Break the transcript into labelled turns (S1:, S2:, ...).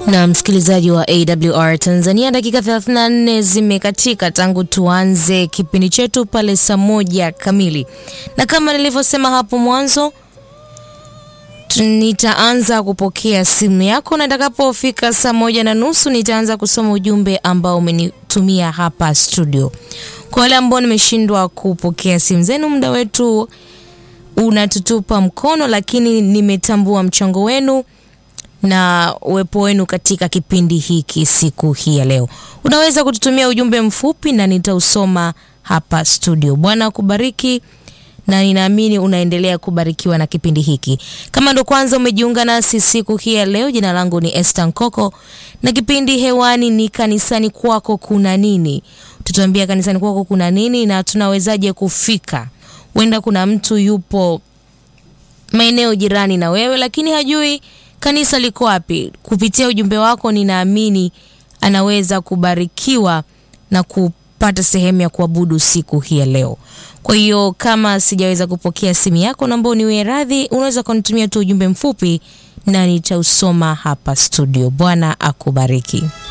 S1: Na msikilizaji wa AWR Tanzania, dakika 34 zimekatika tangu tuanze kipindi chetu pale saa moja kamili, na kama nilivyosema hapo mwanzo, nitaanza kupokea simu yako na itakapofika saa moja na nusu nitaanza kusoma ujumbe ambao umenitumia hapa studio. Kwa wale ambao nimeshindwa kupokea simu zenu, muda wetu unatutupa mkono, lakini nimetambua mchango wenu na uwepo wenu katika kipindi hiki siku hii ya leo. Unaweza kututumia ujumbe mfupi na nitausoma hapa studio. Bwana akubariki na ninaamini unaendelea kubarikiwa na kipindi hiki. Kama ndo kwanza umejiunga nasi siku hii ya leo, jina langu ni Esther Nkoko na kipindi hewani ni kanisani kwako kuna nini. Tutuambia kanisani kwako kuna nini na tunawezaje kufika. Huenda kuna mtu yupo maeneo jirani na wewe, lakini hajui kanisa liko wapi. Kupitia ujumbe wako, ninaamini anaweza kubarikiwa na kupata sehemu ya kuabudu siku hii ya leo. Kwa hiyo kama sijaweza kupokea simu yako, naomba uniwie radhi. Unaweza kunitumia tu ujumbe mfupi na nitausoma hapa studio. Bwana akubariki.